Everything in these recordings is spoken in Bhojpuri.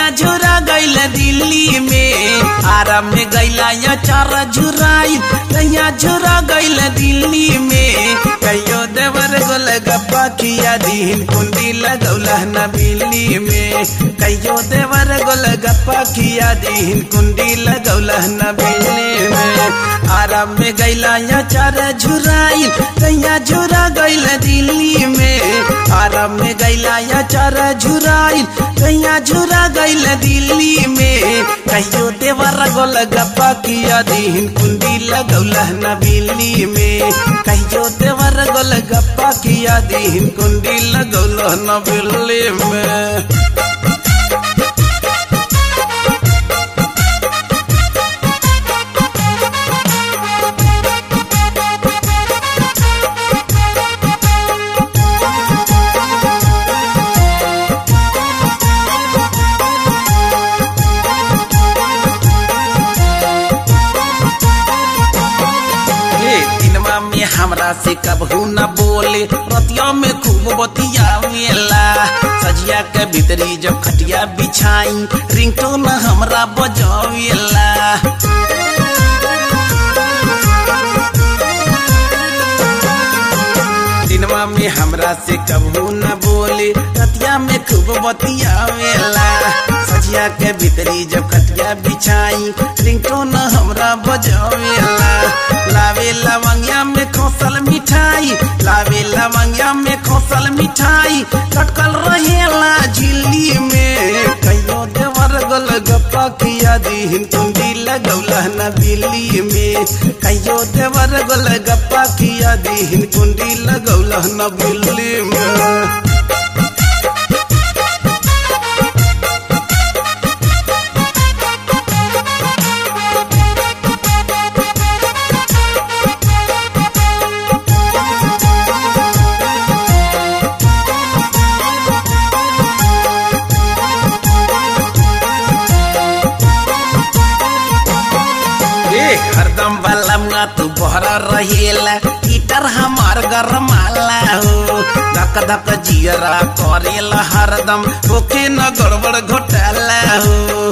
कैया झुरा गइल दिल्ली में आराम में गैला या चारा झुराई कैया झुरा गइल दिल्ली में कहियो देवर गोल गप्पा किया दीन कुंडी लगौला न बिल्ली में कहियो देवर गोल गप्पा किया दीन कुंडी लगौला न बिल्ली में आराम में गैला या चारा झुराई कैया झुरा गइल दिल्ली में आराम में गैला या चारा झुराई कैया झुरा गइल दिल्ली में कहियो देवर गोल गप्पा किया दीन कुंडी लगौला न बिल्ली में कहियो देवर गोल गप्पा किया दीन कुंडी लगौला न बिल्ली में ए, दिनमा में हमरा से कबहू न बोले रतिया में खूब बतियावेला सजिया के भीतरी जब खटिया बिछाई रिंगटोन हमरा बजावेला दिनमा में हमरा से कबहू न बोले रतिया में खूब बतियावेला सजिया के भीतरी जब खटिया बिछाई रिंगटोन हमरा बजावेला लावे लवंगिया में खोसल मिठाई लावे लवंगिया में खोसल मिठाई लटकल रहेला झिल्ली में कहियो देवर गोल गप्पा किया दीन कुंडी लगौला न बिल्ली में कहियो देवर गोल गप्पा किया दीन कुंडी लगौला न बिल्ली में ए हरदम बलमा तू बहरा रहेला हीटर हमार गरमाला हो धक धक जियरा करेला हरदम ओके न गड़बड़ घोटाला हो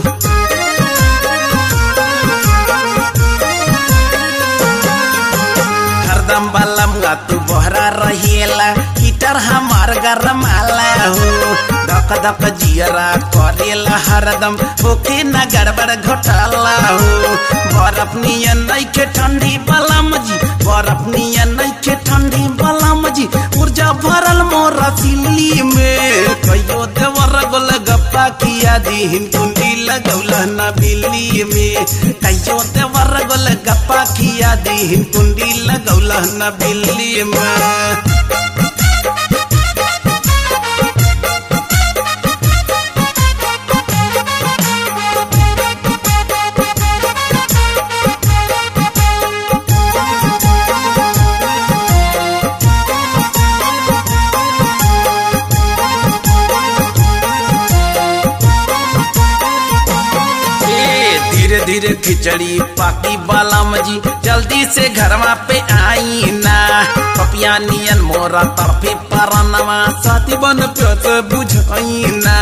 हरदम बलमा तू बहरा रहेला हीटर हमार गरमाला हो धक धक जियरा करेला हरदम ओके न गड़बड़ घोटाला हो बर्फ नियन नइखे ठंडी बलम जी बर्फ नियन नइखे ठंडी बलम जी ऊर्जा भरल मोरा सिल्ली में कहियो देवर गोल गप्पा किया दीन कुंडी लगौला न बिल्ली में कहियो देवर गोल गप्पा किया दीन कुंडी लगौला न बिल्ली में ए, धीरे धीरे खिचड़ी पाकी बालाम जी जल्दी से घरवा पे आई ना पपिया नियन मोरा तरफे परनवा साथी बन प्योत बुझाई ना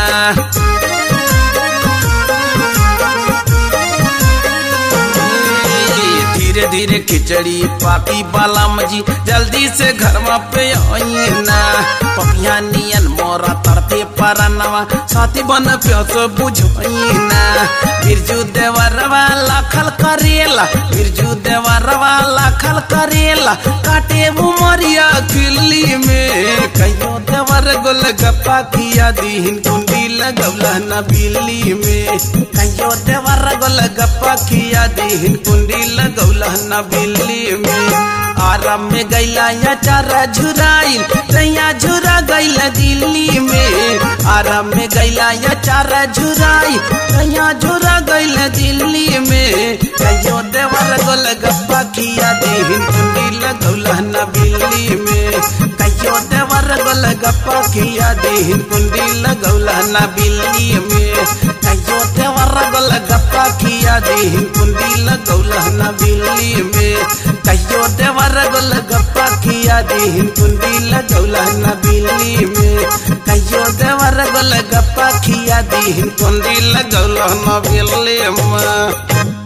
ए, धीरे धीरे खिचड़ी पाकी बालाम जी जल्दी से घरवा पे आई ना पपिया नियन मोरा तरफे परनवा साथी बन प्योत बुझाई ना बिरजू देवरवा लाखल करेला बिरजू देवरवा लाखल करेला काटे उमरिया किल्ली में कहियो देवर गोल गप्पा किया दीन कुंडी लगौला न बिल्ली में कहियो देवर गोल गप्पा किया दीन कुंडी लगौला न बिल्ली में आराम में गैला या चारा झुराइल तैया झुरा गैला दिल्ली में आराम में गैला या चारा झुराई तैया झुरा गैला दिल्ली में कहियो देवर गोल गप्पा किया दीन कुंडी लगौला न बिल्ली में कहियो देवर गोल गप्पा किया दीन कुंडी लगौला न बिल्ली में कहियो देवर गोल गप्पा किया दीन कुंडी लगौला न बिल्ली में कहियो देवर गोल गप्पा किया दीन कुंडी लगौला न बिल्ली में कहियो देवर गोल गोल गप्पा खिया दी कुंडी लगौल न भेले माँ